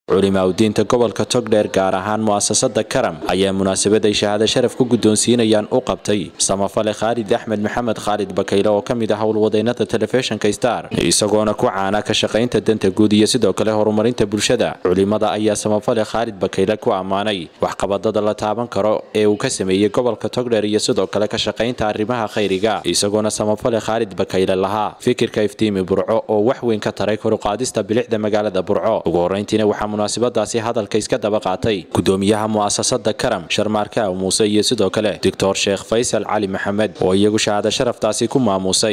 culimaa udiinta gobolka togdheer gaar ahaan mu'asasada karam ayaa munaasabaday shahaado sharaf ku guddoonsiinayaan u qabtay samafale khaalid axmed maxamed khaalid bakayle oo ka mid ah howlwadeynada telefishinka star isagoona ku caana ka shaqaynta danta guud iyo sidoo kale horumarinta bulshada culimada ayaa samafale khaalid bakayle ku ammaanay waxqabadada la taaban karo ee uu ka sameeyey gobolka togdheer iyo sidoo kale ka shaqaynta arrimaha khayriga isagoona samafale khaalid bakayle lahaa fikirka iftiimi burco oo wax weyn ka taray koruqaadista bilixda magaalada burco ugu horeyntiina waxaa munaasabadaasi hadalka iska daba qaatay gudoomiyaha mu'asasada karam sharmaarka muuse iyo sidoo kale doctor sheekh faysal cali maxamed oo iyagu shahaado sharaftaasi ku maamuusay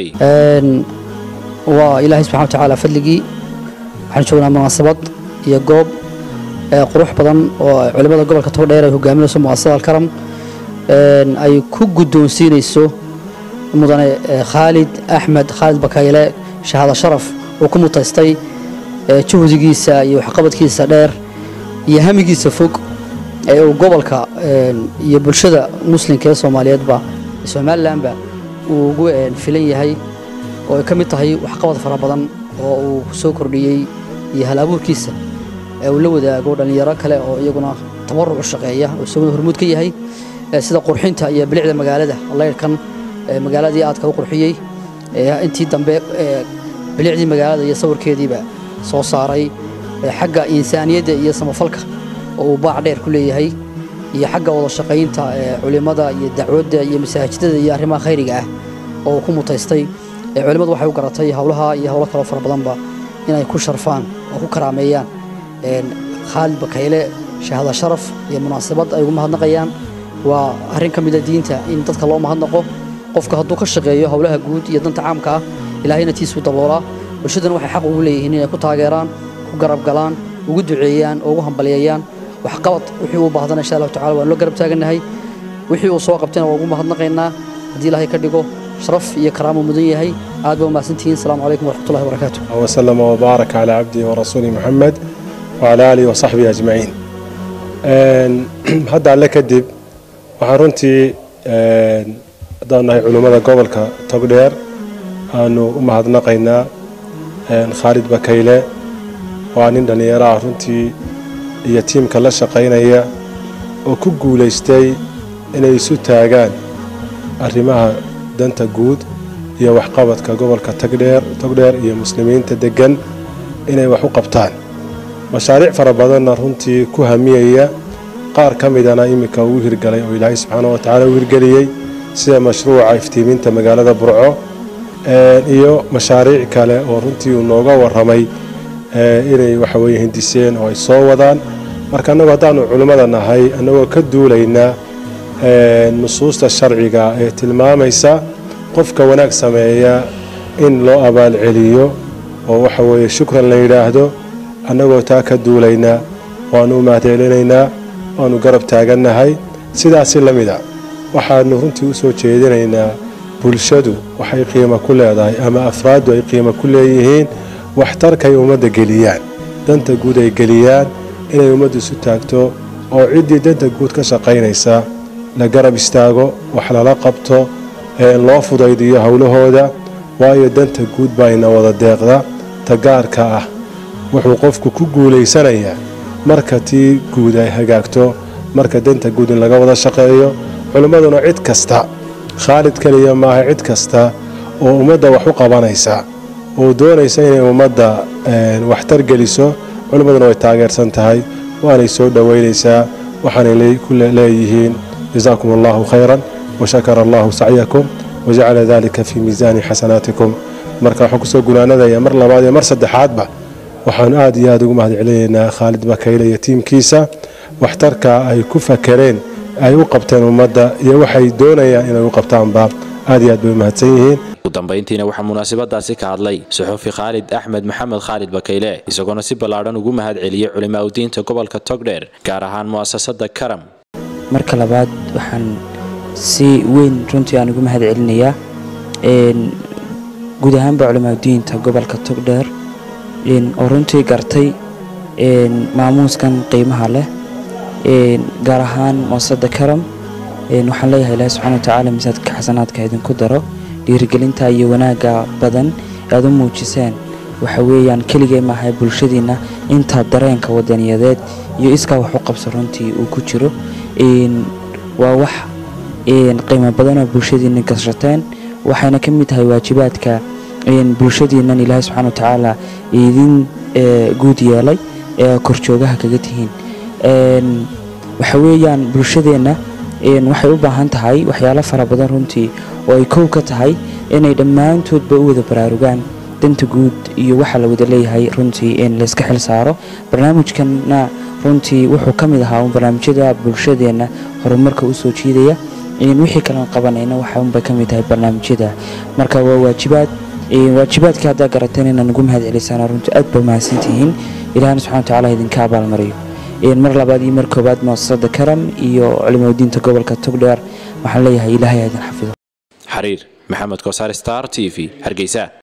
waa ilaahay subxana wa tacaala fadligii waxaan joognaa munaasabad iyo goob qurux badan oo culimmada gobolka togdheer ay hogaaminayso mu'asasada alkaram ay ku guddoonsiinayso mudane khaalid axmed khaalid bakayle shahaado sharaf uu ku mutaystay juhdigiisa iyo waxqabadkiisa dheer iyo hamigiisa fog ee uu gobolka iyo bulshada muslimka ee soomaaliyeedba somalilanba uu ugu filan yahay oo ay ka mid tahay waxqabad fara badan oo uu soo kordhiyey iyo hal abuurkiisa ee uu la wadaago dhallinyaro kale oo iyaguna tabaruc u shaqeeya oo isaguna hormuud ka yahay sida qurxinta iyo bilicda magaalada layrhkan magaaladii aadka u qurxiyey intii dambe bilicdii magaalada iyo sawirkeediiba soo saaray xagga insaaniyadda iyo samafalka oo uu baac dheer ku leeyahay iyo xagga wada shaqaynta culimmada iyo dacwadda iyo masaajidada iyo arrimaha khayriga ah oo uu ku mutaystay culimmadu waxay u garatay howlaha iyo howlo kaloo fara badanba inay ku sharfaan oo ku karaameeyaan khaalid bakayle shahaada sharaf iyo munaasabad ay ugu mahadnaqayaan waa arrin ka mida diinta in dadka loo mahadnaqo qofka hadduu ka shaqeeyo howlaha guud iyo danta caamka ah ilaahayna tiisuu daboolaa bulshadana waxay xaq ugu leeyihiin inay ku taageeraan ku garab galaan ugu duceeyaan oo ugu hambalyeeyaan waxqabad wixii uu baahdana insha allahu tacala waan loo garab taagannahay wixii uu soo qabtayna waa ugu mahadnaqaynaa haddii ilaahay ka dhigo sharaf iyo karaamo mudan yahay aad baa umahadsantihiin asalaamu calaykum waraxmatullahi wabarakaatu وسلم وبارك على عبده ورسوله محمد وعلى آله وصحبه أجمعين hadda alle kadib waxaan runtii haddaan nahay culimmada gobolka togdheer aanu u mahadnaqaynaa khaalid bakayle waa nin dhallinyaro ah runtii iyo tiimka la shaqaynaya oo ku guulaystay inay isu taagaan arrimaha danta guud iyo waxqabadka gobolka togdheer togdheer iyo muslimiinta deggan inay wax u qabtaan mashaariic fara badanna runtii ku hamiyaya qaar ka midana iminka uu hirgalay oo ilaahay subxaana wa tacaala u hirgeliyey sida mashruuca iftiiminta magaalada burco iyo mashaariic kale oo runtii uu nooga warramay inay waxaweye hindiseen oo ay soo wadaan marka annagu haddaanu culimmada nahay annagoo ka duulaynaa nusuusta sharciga ee tilmaamaysa qofka wanaag sameeya in loo abaalceliyo oo waxa weeye shukran la yidhaahdo annagoo taa ka duulaynaa waannu u mahadcelinaynaa waannu garab taagannahay sidaasi la mida waxaannu runtii u soo jeedinaynaa bulshadu waxay qiimo ku leedahay ama afraaddu ay qiimo ku leeyihiin waxtarkay ummadda geliyaan danta guud ay geliyaan inay ummaddu isu taagto oo ciddii danta guud ka shaqaynaysa la garab istaago wax lala qabto loo fudaydiyo howlahooda waayo danta guud baa ina wada deeqda tagaarka ah wuxuu qofku ku guulaysanayaa marka tii guud ay hagaagto marka danta guud in laga wada shaqeeyo culimmaduna cid kasta khaalid keliya maaha cid kasta oo ummadda wax u qabanaysa oo doonaysa inay ummadda waxtar geliso culimmaduna way taageersan tahay waanay soo dhoweynaysaa waxaanay ku leeyihiin jazaakum allahu khayran washakara allahu sacyakum wajacala dalika fii miisaani xasanaatikum marka waxaan kusoo gunaanadaya mar labaad iyo mar saddexaadba waxaan aad iyo aad ugu mahad celinaynaa khaalid bakayle iyo tiimkiisa waxtarka ay ku fakereen ay u qabteen ummadda iyo waxay doonayaan inay u qabtaanba aad iyo aad bay u mahadsan yihiin ugu dambayntiina waxaa munaasabadaasi ka hadlay suxufi khaalid axmed maxamed khaalid bakayle isagoona si ballaadhan ugu mahad celiyey culimaa udiinta gobolka togdheer gaar ahaan mu'asasada karam marka labaad waxaan si weyn runtii aan ugu mahad celinayaa guud ahaanba culimaadudiinta gobolka togdheer oo runtii gartay maamuuskan qiimaha leh gaar ahaan muasada karam waxaan leeyahay ilaahi subxana wa tacaala misaadka xasanaadka idinku daro dhiirigelinta iyo wanaagga badan ee aad u muujiseen waxa weeyaan keligee maaha bulshadiina inta dareenka wadaniyadeed iyo iskaa wax u qabso runtii uu ku jiro waa wax qiimo badanoo bulshadiina gashateen waxayna ka mid tahay waajibaadka bulshadiinan ilaahay subxana watacaala idin guud yeelay ee korjoogaha kaga tihiin waxa weeyaan bulshadeenna waxay u baahan tahay waxyaalo fara badan runtii oo ay kow ka tahay inay dhammaantoodba u wada baraarugaan danta guud iyo waxa la wada leeyahay runtii in layska xil saaro barnaamijkanna runtii wuxuu ka mid ahaa un barnaamijyada bulshadeenna horumarka u soo jiidaya wixii kalan qabanayna waxaunbay ka mid tahay barnaamijyada marka waa waajibaad waajibaadkii haddaa garateen inaan ugu mahad celisaan runtii aad ba mahadsantihiin ilahana subxana watacaala idinka abaalmariyo mar labaad iyo mar koowaad muasasada karam iyo culimadiinta gobolka togdheer waxaan leeyahay ilaahay idin xafido xariir maxamed kosaar star t v hargeysa